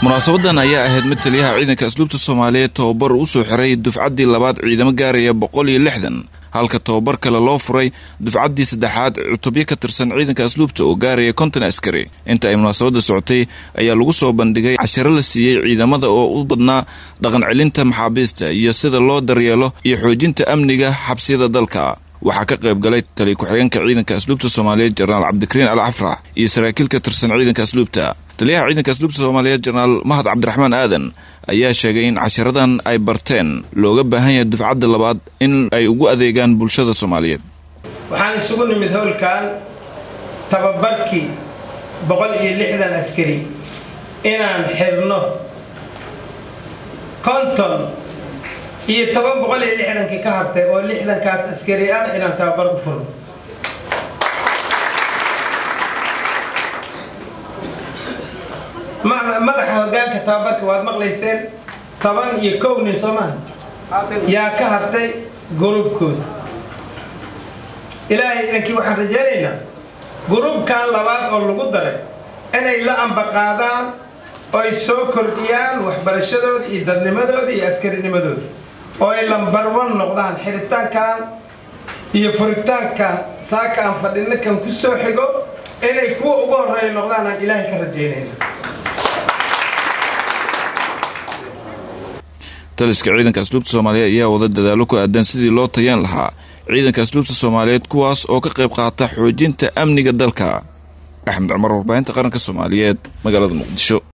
munaasabadan ayaa ahayd mid taliyaha ciidanka asluubta soomaaliyeed tababar uu soo xiray dufcaddii labaad ciidamo gaaraya boqol iyo lixdan halka tababar kale loo furay dufcaddii saddexaad cutubyo ka tirsan ciidanka asluubta oo gaaraya konton askari inta ay munaasabadda socotay ayaa lagu soo bandhigay casharo la siiyey ciidamada oo u badnaa dhaqan celinta maxaabiista iyo sida loo daryeelo iyo xoojinta amniga xabsiyada dalka waxaa ka qayb galay taliya ku-xigeenka ciidanka asluubta soomaaliyeed jenaraal cabdikariin al cafrax iyo saraakiil ka tirsan ciidanka asluubta taliyaha ciidanka asluubta soomaaliyeed jenaraal mahad cabdiraxmaan aadan ayaa sheegay in casharadan ay barteen looga baahan yahay dufcadda labaad in ay ugu adeegaan bulshada soomaaliyeed waxaan isugu nimid howlkan tababarkii boqol iyo lixdan askari inaan xirno konton iyo toban boqol iyo lixdankii ka hartay oo lixdankaas askari ah inaan tababar u furno madaxa hogaanka tababarka waad maqlayseen toban iyo kow nin soomaa yaa ka hartay gurubkooda ilaahay idankii waxaan rajaynaynaa gurubkan labaad oo lagu daray inay la ambaqaadaan oo ay soo kordhiyaan waxbarashadooda iyo dadnimadooda iyo askarinimadooda oo ay lambarwan noqdaan xiritaankan iyo furitaankan saaka aan fadhino kan ku soo xigo inay kuwa ugu horeeya noqdaan aan ilaahay ka rajaynayna taliska ciidanka asluubta soomaaliyeed ayaa wada dadaalo ku aadan sidii loo tayeen lahaa ciidanka asluubta soomaaliyeed kuwaas oo ka qayb qaata xoojinta amniga dalka axmed cumar warbaahinta qaranka soomaaliyeed magaalada muqdisho